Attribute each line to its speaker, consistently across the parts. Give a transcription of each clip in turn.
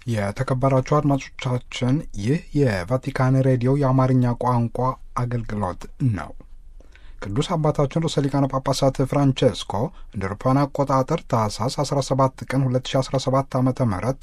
Speaker 1: የተከበራችሁ አድማጮቻችን ይህ የቫቲካን ሬዲዮ የአማርኛ ቋንቋ አገልግሎት ነው። ቅዱስ አባታችን ርዕሰ ሊቃነ ጳጳሳት ፍራንቼስኮ እንደ አውሮፓውያን አቆጣጠር ታህሳስ 17 ቀን 2017 ዓ ም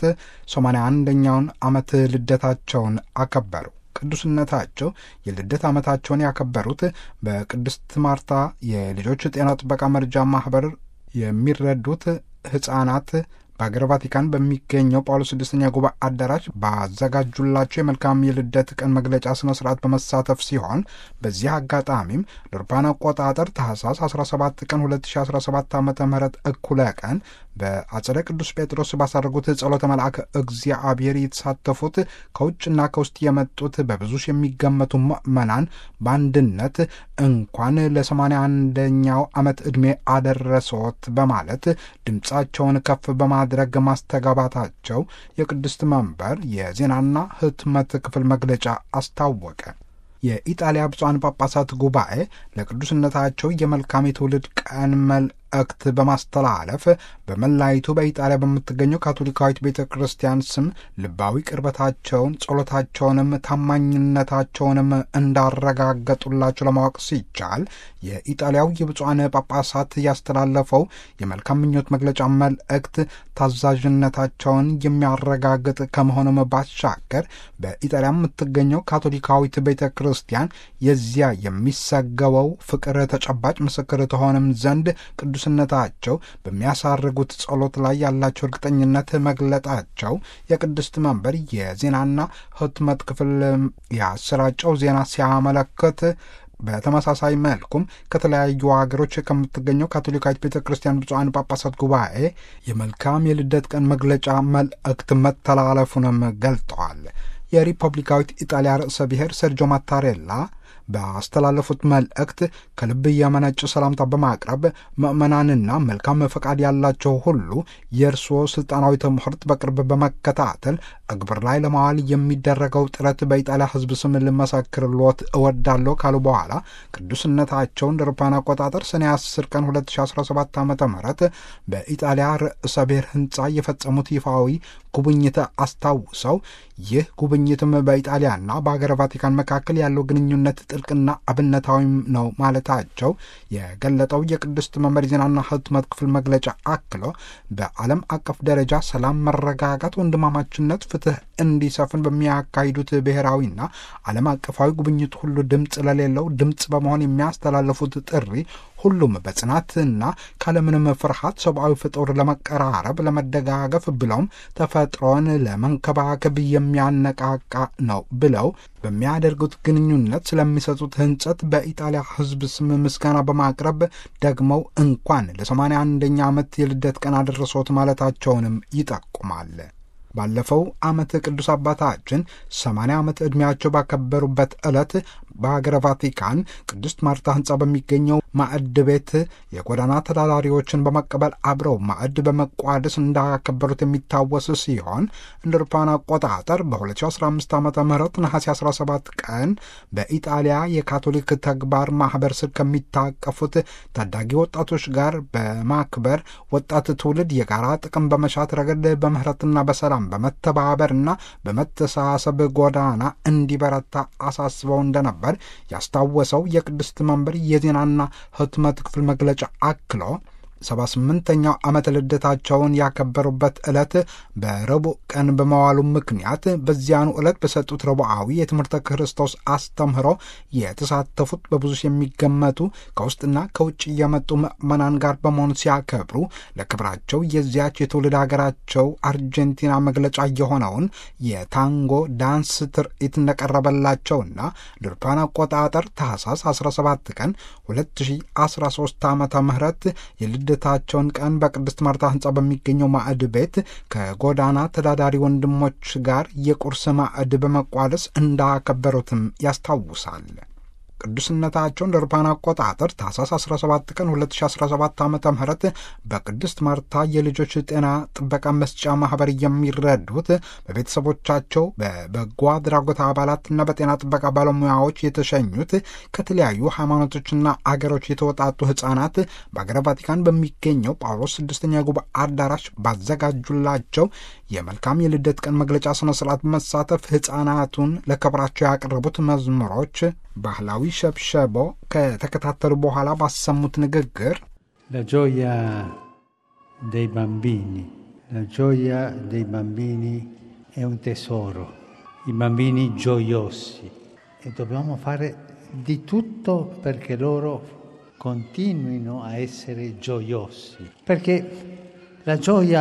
Speaker 1: 81ኛውን ዓመት ልደታቸውን አከበሩ። ቅዱስነታቸው የልደት ዓመታቸውን ያከበሩት በቅድስት ማርታ የልጆች ጤና ጥበቃ መርጃ ማኅበር የሚረዱት ሕፃናት በሀገር ቫቲካን በሚገኘው ጳውሎስ ስድስተኛ ጉባኤ አዳራሽ ባዘጋጁላቸው የመልካም የልደት ቀን መግለጫ ስነ ስርዓት በመሳተፍ ሲሆን በዚህ አጋጣሚም ለአውሮፓውያን አቆጣጠር ታህሳስ 17 ቀን 2017 ዓ ም እኩለ ቀን በአጸደ ቅዱስ ጴጥሮስ ባሳረጉት ጸሎተ መልአክ እግዚአብሔር የተሳተፉት ከውጭና ከውስጥ የመጡት በብዙ ሺህ የሚገመቱ ምዕመናን በአንድነት እንኳን ለሰማንያ አንደኛው ዓመት ዕድሜ አደረሰዎት በማለት ድምፃቸውን ከፍ በማድረግ ማስተጋባታቸው የቅድስት መንበር የዜናና ሕትመት ክፍል መግለጫ አስታወቀ። የኢጣሊያ ብፁዓን ጳጳሳት ጉባኤ ለቅዱስነታቸው የመልካም የትውልድ ቀን መልእክት በማስተላለፍ በመላይቱ በኢጣሊያ በምትገኘው ካቶሊካዊት ቤተ ክርስቲያን ስም ልባዊ ቅርበታቸውን፣ ጸሎታቸውንም ታማኝነታቸውንም እንዳረጋገጡላቸው ለማወቅ ሲቻል የኢጣሊያው የብፁዓን ጳጳሳት ያስተላለፈው የመልካም ምኞት መግለጫ መልእክት ታዛዥነታቸውን የሚያረጋግጥ ከመሆኑም ባሻገር በኢጣሊያ የምትገኘው ካቶሊካዊት ቤተ ክርስቲያን የዚያ የሚሰገበው ፍቅር ተጨባጭ ምስክር ተሆንም ዘንድ ቅዱስነታቸው በሚያሳርጉት ጸሎት ላይ ያላቸው እርግጠኝነት መግለጣቸው የቅድስት መንበር የዜናና ሕትመት ክፍል ያሰራጨው ዜና ሲያመለክት በተመሳሳይ መልኩም ከተለያዩ ሀገሮች ከምትገኘው ካቶሊካዊት ቤተ ክርስቲያን ብፁዓን ጳጳሳት ጉባኤ የመልካም የልደት ቀን መግለጫ መልእክት መተላለፉንም ገልጠዋል። የሪፐብሊካዊት ኢጣሊያ ርዕሰ ብሔር ሰርጆ ማታሬላ ባስተላለፉት መልእክት ከልብ የመነጭ ሰላምታ በማቅረብ ምዕመናንና መልካም ፈቃድ ያላቸው ሁሉ የእርስዎ ስልጣናዊ ትምህርት በቅርብ በመከታተል እግብር ላይ ለማዋል የሚደረገው ጥረት በኢጣሊያ ሕዝብ ስም ልመሰክርልዎት እወዳለሁ ካሉ በኋላ ቅዱስነታቸውን እንደ አውሮፓውያን አቆጣጠር ሰኔ 10 ቀን 2017 ዓ ም በኢጣሊያ ርዕሰ ብሔር ሕንፃ የፈጸሙት ይፋዊ ጉብኝት አስታውሰው ይህ ጉብኝትም በኢጣሊያና በሀገረ ቫቲካን መካከል ያለው ግንኙነት ጥልቅና አብነታዊም ነው ማለታቸው የገለጠው የቅድስት መንበር ዜናና ሕትመት ክፍል መግለጫ አክሎ በዓለም አቀፍ ደረጃ ሰላም፣ መረጋጋት፣ ወንድማማችነት፣ ፍትህ እንዲሰፍን በሚያካሂዱት ብሔራዊና ዓለም አቀፋዊ ጉብኝት ሁሉ ድምፅ ለሌለው ድምፅ በመሆን የሚያስተላልፉት ጥሪ ሁሉም በጽናትና ካለምንም ፍርሃት ሰብአዊ ፍጡር ለመቀራረብ፣ ለመደጋገፍ ብለውም ተፈጥሮን ለመንከባከብ የሚያነቃቃ ነው ብለው በሚያደርጉት ግንኙነት ስለሚሰጡት ህንጸት በኢጣሊያ ሕዝብ ስም ምስጋና በማቅረብ ደግመው እንኳን ለሰማንያ አንደኛ ዓመት የልደት ቀን አደረሶት ማለታቸውንም ይጠቁማል። ባለፈው ዓመት ቅዱስ አባታችን ሰማንያ ዓመት ዕድሜያቸው ባከበሩበት ዕለት በሀገረ ቫቲካን ቅድስት ማርታ ሕንፃ በሚገኘው ማዕድ ቤት የጎዳና ተዳዳሪዎችን በመቀበል አብረው ማዕድ በመቋደስ እንዳከበሩት የሚታወስ ሲሆን እንደ አውሮፓውያን አቆጣጠር በ2015 ዓ ም ነሐሴ 17 ቀን በኢጣሊያ የካቶሊክ ተግባር ማኅበር ስር ከሚታቀፉት ታዳጊ ወጣቶች ጋር በማክበር ወጣት ትውልድ የጋራ ጥቅም በመሻት ረገድ በምህረትና በሰላም በመተባበርና በመተሳሰብ ጎዳና እንዲበረታ አሳስበው እንደነበር ያስታወሰው የቅድስት መንበር የዜናና ሕትመት ክፍል መግለጫ አክሎ ሰባ ስምንተኛው ዓመት ልደታቸውን ያከበሩበት ዕለት በረቡዕ ቀን በመዋሉ ምክንያት በዚያኑ ዕለት በሰጡት ረቡዓዊ የትምህርተ ክርስቶስ አስተምህሮ የተሳተፉት በብዙ የሚገመቱ ከውስጥና ከውጭ የመጡ ምዕመናን ጋር በመሆኑ ሲያከብሩ ለክብራቸው የዚያች የትውልድ ሀገራቸው አርጀንቲና መግለጫ የሆነውን የታንጎ ዳንስ ትርኢት እንደቀረበላቸውና ለአውሮፓውያን አቆጣጠር ታህሳስ 17 ቀን 2013 ዓመተ ምህረት የልደታቸውን ቀን በቅድስት ማርታ ሕንፃ በሚገኘው ማዕድ ቤት ከጎዳና ተዳዳሪ ወንድሞች ጋር የቁርስ ማዕድ በመቋደስ እንዳከበሩትም ያስታውሳል። ቅዱስነታቸው እንደ አውሮፓውያን አቆጣጠር ታህሳስ 17 ቀን 2017 ዓ ም በቅድስት ማርታ የልጆች ጤና ጥበቃ መስጫ ማህበር የሚረዱት በቤተሰቦቻቸው በበጎ አድራጎት አባላትና በጤና ጥበቃ ባለሙያዎች የተሸኙት ከተለያዩ ሃይማኖቶችና አገሮች የተወጣጡ ህጻናት በአገረ ቫቲካን በሚገኘው ጳውሎስ ስድስተኛ ጉባኤ አዳራሽ ባዘጋጁላቸው የመልካም የልደት ቀን መግለጫ ስነ ስርዓት በመሳተፍ ህጻናቱን ለክብራቸው ያቀረቡት መዝሙሮች ባህላዊ ሸብሸቦ ከተከታተሉ በኋላ ባሰሙት ንግግር
Speaker 2: La gioia dei bambini, la gioia dei bambini è un tesoro, i bambini gioiosi e dobbiamo fare di tutto perché loro continuino a essere gioiosi, perché la gioia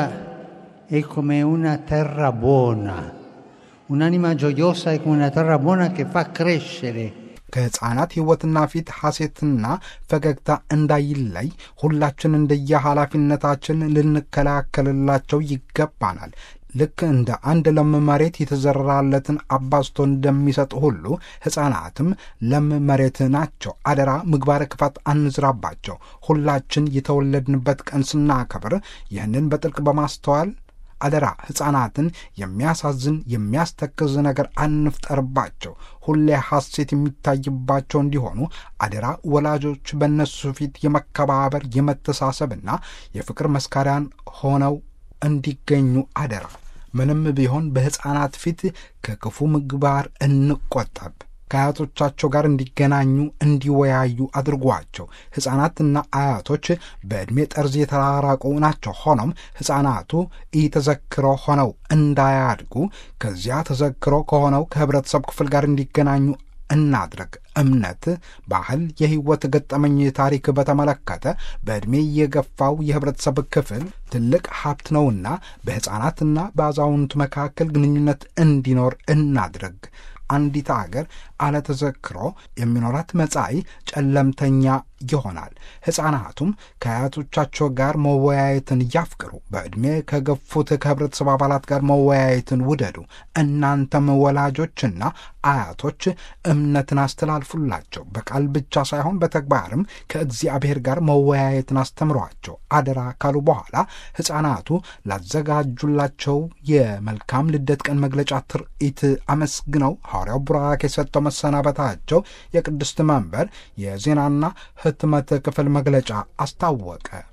Speaker 2: è come una terra buona, un'anima gioiosa è come una terra buona che fa crescere
Speaker 1: ከህፃናት ህይወትና ፊት ሐሴትና ፈገግታ እንዳይለይ ሁላችን እንደየ ኃላፊነታችን ልንከላከልላቸው ይገባናል። ልክ እንደ አንድ ለም መሬት የተዘራለትን አባዝቶ እንደሚሰጥ ሁሉ ሕፃናትም ለም መሬት ናቸው። አደራ ምግባረ ክፋት አንዝራባቸው። ሁላችን የተወለድንበት ቀን ስናከብር ይህንን በጥልቅ በማስተዋል አደራ ሕፃናትን የሚያሳዝን የሚያስተክዝ ነገር አንፍጠርባቸው። ሁሌ ሐሴት የሚታይባቸው እንዲሆኑ አደራ ወላጆች በእነሱ ፊት የመከባበር የመተሳሰብና የፍቅር መስካሪያን ሆነው እንዲገኙ አደራ። ምንም ቢሆን በሕፃናት ፊት ከክፉ ምግባር እንቆጠብ። ከአያቶቻቸው ጋር እንዲገናኙ እንዲወያዩ አድርጓቸው። ሕፃናትና አያቶች በዕድሜ ጠርዝ የተራራቁ ናቸው። ሆኖም ሕፃናቱ ኢተዘክሮ ሆነው እንዳያድጉ ከዚያ ተዘክሮ ከሆነው ከህብረተሰብ ክፍል ጋር እንዲገናኙ እናድረግ። እምነት፣ ባህል፣ የህይወት ገጠመኝ ታሪክ በተመለከተ በዕድሜ የገፋው የህብረተሰብ ክፍል ትልቅ ሀብት ነውና በሕፃናትና በአዛውንቱ መካከል ግንኙነት እንዲኖር እናድረግ። አንዲት አገር አለተዘክሮ የሚኖራት መጻኢ ጨለምተኛ ይሆናል። ሕፃናቱም ከአያቶቻቸው ጋር መወያየትን ያፍቅሩ። በዕድሜ ከገፉት ከህብረተሰብ አባላት ጋር መወያየትን ውደዱ። እናንተም ወላጆችና አያቶች እምነትን አስተላልፉላቸው። በቃል ብቻ ሳይሆን በተግባርም ከእግዚአብሔር ጋር መወያየትን አስተምሯቸው አደራ ካሉ በኋላ ሕፃናቱ ላዘጋጁላቸው የመልካም ልደት ቀን መግለጫ ትርኢት አመስግነው ሐዋርያው ቡራክ የሰጠው መሰናበታቸው የቅድስት መንበር የዜናና ህትመት ክፍል መግለጫ አስታወቀ።